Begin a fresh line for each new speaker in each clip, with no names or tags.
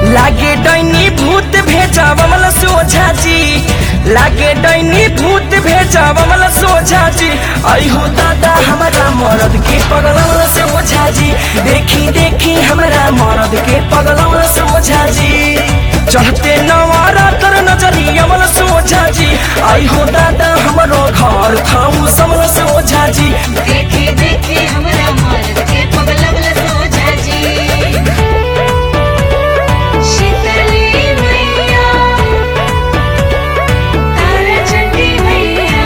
लागे डैनी भूत भेजा बमल सोझा जी लागे डैनी भूत भेजा बमल सोझा जी आई हो दादा हमारा मरद के पगलौल से ओझा जी देखी देखी हमारा मरद के पगलौल से ओझा जी चढ़ते नवारा तर नजरी अमल सोझा जी आई हो दादा हमारो घर खाऊ समल से ओझा जी
देखे देखे हमरा मर्द के पगलवल सोझा जी शीतली मैया तारा चंडी मैया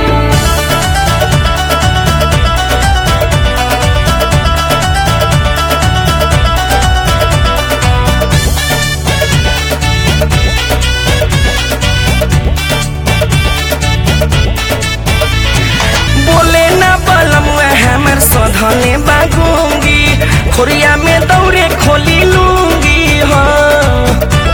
बोले ना बलम हमर सधने बागूंगी खोरिया में दौरे खोली लूंगी हाँ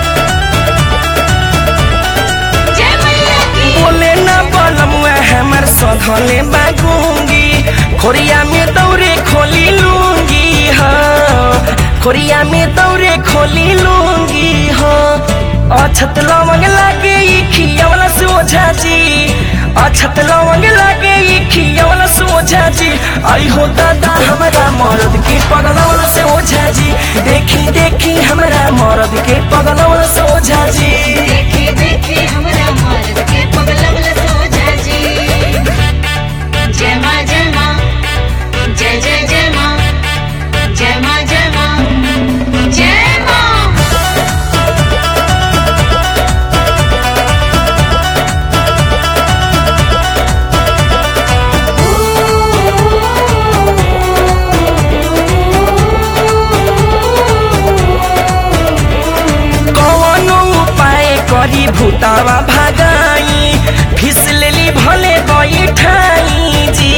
जय मैया की
बोले ना बलम हमर सधने बागूंगी खोरिया में दौरे खोली लूंगी हाँ खोरिया में दौरे खोली लूंगी हाँ अछत लवंग लागे ई खियावला सोझा जी अछत लवंग लागे ई खियावला सोझा जी आई हो दादा हमारा मरद के पगलौल से ओझा जी देखी देखी हमारा मरद के पगलौल से ओझा जी
देखे देखे हमरा मर्द के पगलवल सोझा जी जय माँ जय माँ जय जय जय माँ जय माँ जय माँ जय माँ
कवनो उपाय करी भूतावा भागाई फिस लेली भले बैठाई जी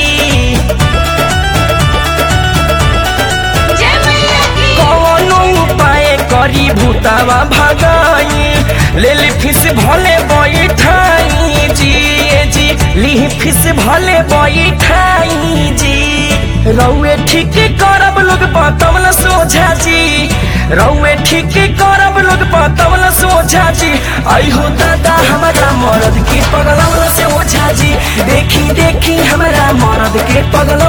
जय मैया की
कवनो उपाय करी भूतावा भागाई लेली फिस भले बैठाई जी ए जी लिही फिस भले बैठाई जी रौए ठीक करब लोग बतवल सोझा जी रौए ठीक करब लोग बतवल सोझा जी आई हो दादा हमारा मरद के पगलौल से ओझा जी देखी देखी हमारा मरद के पगल